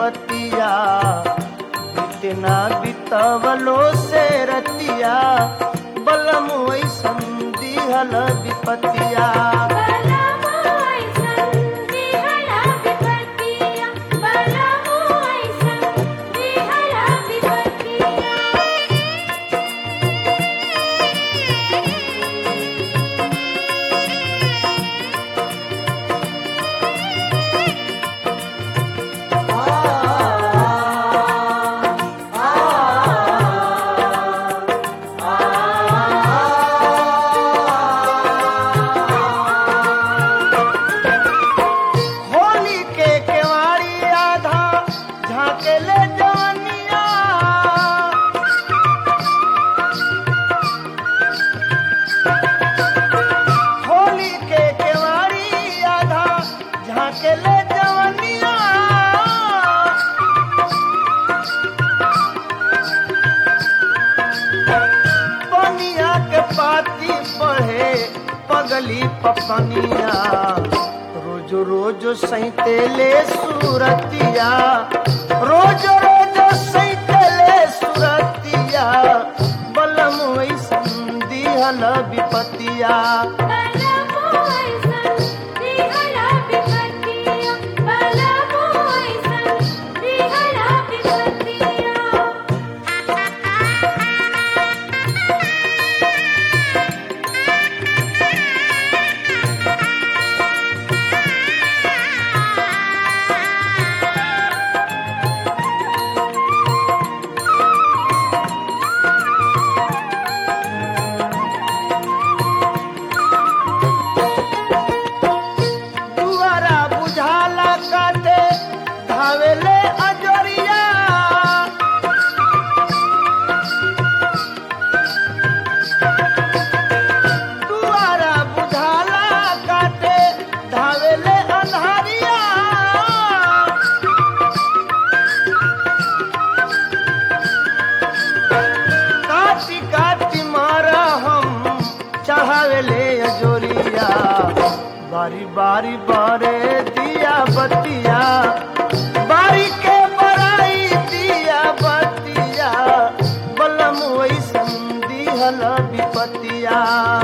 विपतिया इतना बितवलो से रतिया बलम ऐसन दिहल विपतिया होली के केवाड़ी आधा झाके ले जवनिया होली के केवाड़ी आधा झाके ले जवनिया पनिया के पाती पढ़े पगली पपनिया रोज रोज सैते ले सूरतिया रोज रोज सैते ले सूरतिया बलम ऐसन दिहल विपतिया दुआरा बुझाला काटे धावेले अजरिया दुआरा बुझाला काटे धावेले अन्हारिया काटी काटी मारा हम चढ़ावेले अजोरिया बारी बारी बारे दिया बतिया बारी के बराई दिया बतिया बलम वैसन दिहल विपतिया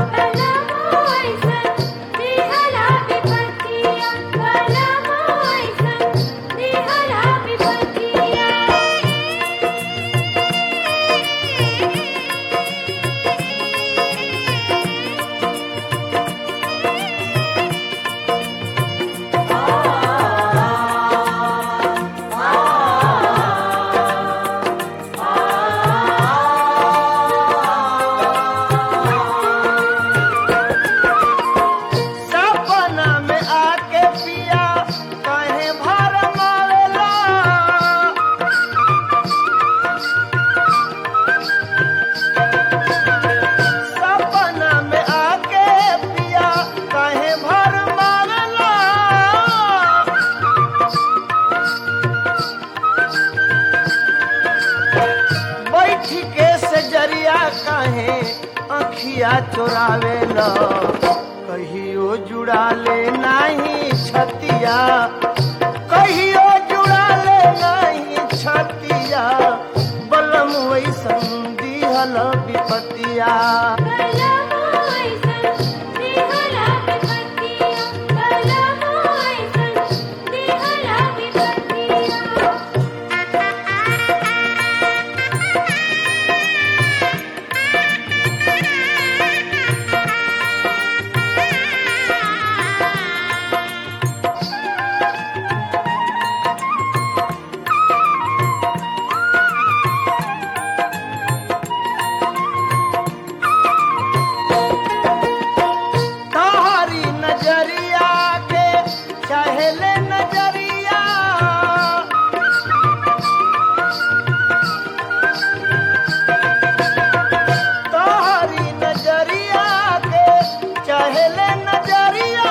सपना में आके पिया कहे भर मावेला सपना में आके पिया कहे भर मावेला बैठ के से जरिया कहे अखिया चोरावेला कहियो जुड़ा ले नाही छतिया कहियो जुड़ा ले नाही छतिया बलम वैसन दिहल विपतिया तोहरी नजरिया के चहले नजरिया तोहरी नजरिया के चहले नजरिया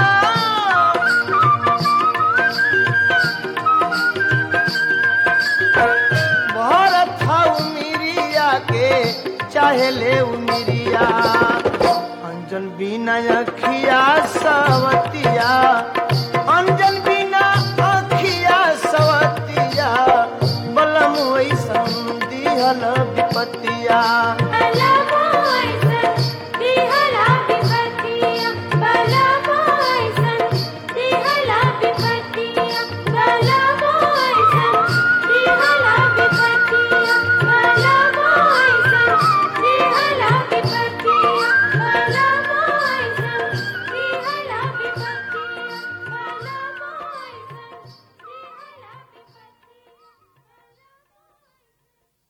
भारत था उमिरिया के चाहे ले उमिरिया अंजन बिना अखिया